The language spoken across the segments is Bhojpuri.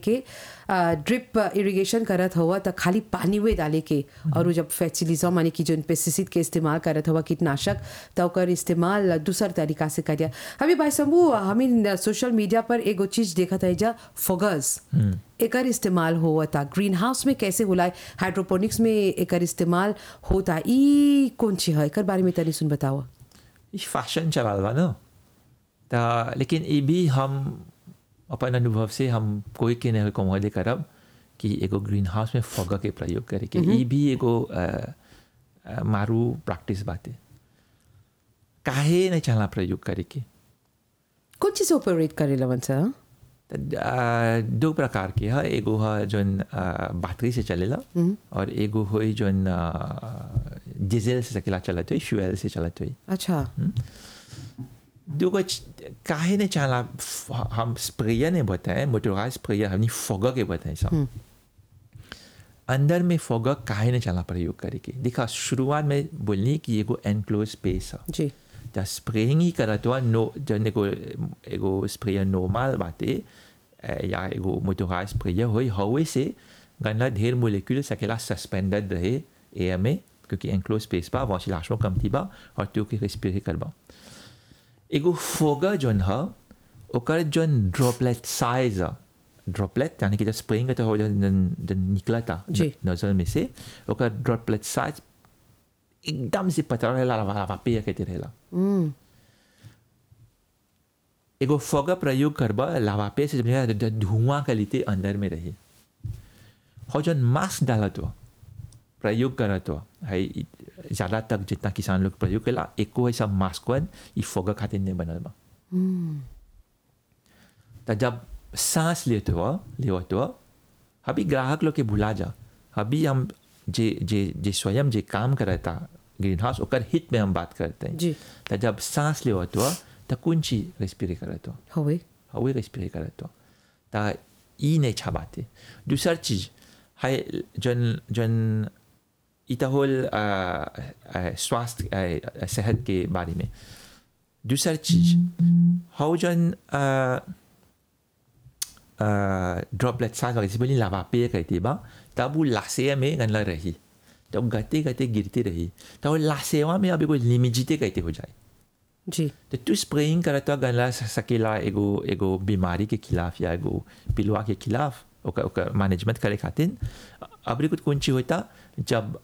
के ड्रिप इरिगेशन करत हुआ त खाली पानी में डाले के और उ जब फर्टिलाइजर माने कि जोन पेस्टिसाइड के इस्तेमाल करत हुआ कीटनाशक त ओकर इस्तेमाल दूसर तरीका से करिया अभी भाई शंभू हमें सोशल मीडिया पर एगो चीज देखत है जा फगस एकर इस्तेमाल होता ग्रीन हाउस में कैसे होला हाइड्रोपोनिक्स में एकर इस्तेमाल होता ई कौन ची है एकर बारे में तनी सुन बताओ ई फैशन चलाल बा न त लेकिन ये भी हम अपन अनुभव से हम कोई के नहीं कमोदे करब कि एगो ग्रीन हाउस में फग के प्रयोग करे के ये भी एगो अ, अ, मारू प्रैक्टिस बाते काहे नहीं चला प्रयोग करे के कौन चीज ऑपरेट करे लवन सा त, अ, दो प्रकार के है एगो है जोन अ, बैटरी से चलेला और एगो है जोन अ, डीजल से सकेला चलत हुई फ्यूल से चलत हुई अच्छा दुगो च- काहे ने चाला फ- हम स्प्रेयर ने बताए मोटराइज स्प्रेयर हमने फोगा के बताए सब अंदर में फोगा काहे ने चला प्रयोग करे के देखा शुरुआत में बोलनी कि एगो एनक्लोज स्पेस है जी द स्प्रेइंग ही करत हुआ नो जन एगो एगो स्प्रेयर नॉर्मल बाटे अ, या एगो मोटराइज स्प्रेयर होई हवे से गन्ना ढेर मोलिक्यूल सकेला सस्पेंडेड रहे एयर में क्योंकि एनक्लोज स्पेस बा वॉसिलेशन कमती बा और त्यो के रेस्पिरेट करबा एगो फोगा जोन ह ओकर जोन ड्रॉपलेट साइज ड्रॉपलेट यानी कि जब स्प्रेइंग करते हो जन जन- जन निकला था जी। नजर में से ओकर ड्रॉपलेट साइज एकदम से पतला रहेला लावा लावा पे कहते रहेला हम्म एगो फोगा प्रयोग करबा लावा पे से जब ध- धुआं के लिए अंदर में रही और जन मास्क डालत हुआ प्रयोग करत हुआ है ज़्यादा तक जितना किसान लोग प्रयोग केला एको ऐसा मास्क वन ई फोगा खातिर नहीं बनल बा तो जब सांस लेते हुआ लेवत हुआ अभी ग्राहक लोग के भुला जा अभी हम जे जे जे स्वयं जे काम करता ग्रीन हाउस ओकर हित में हम बात करते हैं जी तो जब सांस लेवत हुआ तो कौन चीज रेस्पिरेट करत हुआ होवे हवे रेस्पिरेट करत हुआ तो ई नहीं छा बात है दूसर चीज है जन जन इता होल अ, अ, स्वास्थ्य अ, सेहत के बारे में दूसर चीज हाउ जन ड्रॉपलेट साइज वगैरह से बोली लावा पे कहती बा तब वो लासेया में गनला रही तब गते गते गिरती रही तब वो लासेवा में अब एगो लिमिजिते कहते हो जाए जी तो तू स्प्रेइंग करत हुआ गनला सकेला एगो एगो बीमारी के खिलाफ या एगो पिलुआ के खिलाफ ओकर ओकर मैनेजमेंट करे खातिर अबरी कुछ कौन चीज होता जब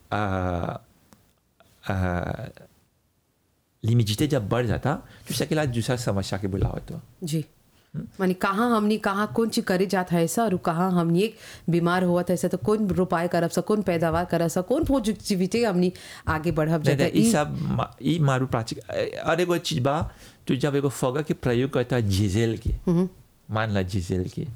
लिमिजिटे जब बढ़ जाता तो सकेला दूसरा समस्या के बुलावत हुआ जी मानी कहाँ हमनी कहाँ कौन चीज करे जात है ऐसा और कहाँ हमनी एक बीमार हुआ था ऐसा तो कौन रोपाई करब सा कौन पैदावार करब सा कौन पॉजिटिविटी हमनी आगे बढ़ब नहीं, जाता नहीं, ई सब मा- ई मारू प्राचिक और एगो चीज बा तू जब एगो फोगा के प्रयोग करता जीजेल के मान ला जीजेल के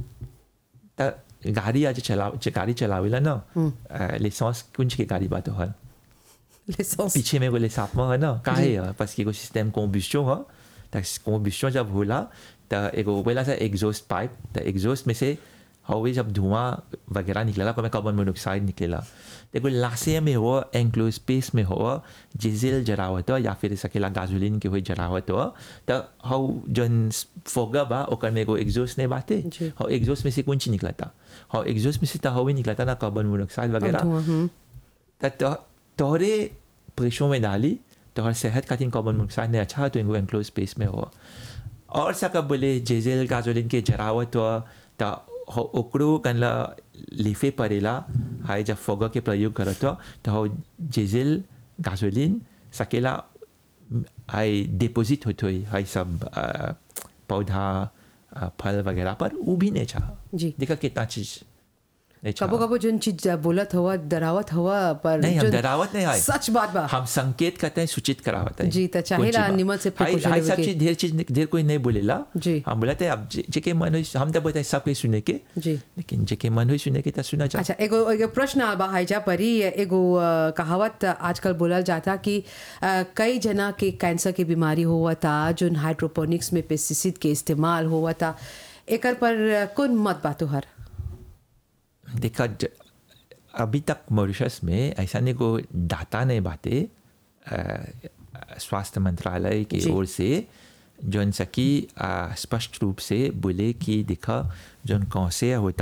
त गाड़ी आज चला गाड़ी चलावेला ना लाइसेंस कुंज के गाड़ी बात हल लाइसेंस पीछे में बोले साथ में है ना काहे है बस कि एगो सिस्टम कॉम्बिस्टो है त कॉम्बिस्टो जब होला त एगो बोला सा एग्जॉस्ट पाइप त एग्जॉस्ट में से हवे जब धुआं वगैरह निकलेला कभी कार्बन मोनोऑक्साइड निकलेला त एगो लासे में हो एंक्लोज स्पेस में हो डीजल जरावत हो या फिर सकेला गाजोलिन के हुई जरावत हो त हाउ जन फोगा बा ओकर में एगो एग्जॉस्ट ने बाते जी। हाउ एग्जॉस्ट में से कौन चीज निकलता हाउ एग्जॉस्ट में से त हवे निकलता ना कार्बन मोनोऑक्साइड वगैरह धुआं, हम्म। त तो- तोहरे प्रेशों में डाली तोहर सेहत खातिर कार्बन मोनोऑक्साइड ने अच्छा तो इनको एंक्लोज स्पेस में हो और सा कब बोले जेजेल गाजोलिन के जरावत हो त हो- ओकरो कनला लिफे पड़ेला हाय जब फोगा के प्रयोग करत हो तो हो जेजेल गाजोलिन सकेला हाय डिपोजिट होत हुई हाय सब अ, पौधा अ, फल वगैरह पर वो भी नहीं चाह जी। देखा कितना चीज नहीं चाह कबो कबो जोन चीज बोलत हुआ डरावत हुआ पर नहीं हम जोन डरावत नहीं आए सच बात बा हम संकेत करते हैं सूचित करावत है जी, त चाहेला निमन से precaution हाई लेवे सब के। चीज ढेर चीज ढेर कोई नहीं बोलेला जी। हम बोलते हैं अब जे- जेके मन हुई हम तो बोलते हैं सब कोई सुने के जी लेकिन जेके मन हुई सुने के तो सुना चाहिए अच्छा एगो एगो प्रश्न आबा हाइजा परी एगो अ, कहावत आजकल बोलल जाता कि अ, कई जना के कैंसर के बीमारी हुआ था जोन हाइड्रोपोनिक्स में पेस्टिसाइड के इस्तेमाल हुआ था एकर पर अ, कौन मत बा तोहर देखा ज- अभी तक मॉरिशस में ऐसा नहीं को डाटा नहीं बाते अ, स्वास्थ्य मंत्रालय की जी। ओर से जौन सकी अ, स्पष्ट रूप से बोले कि देखा जौन कौन से होता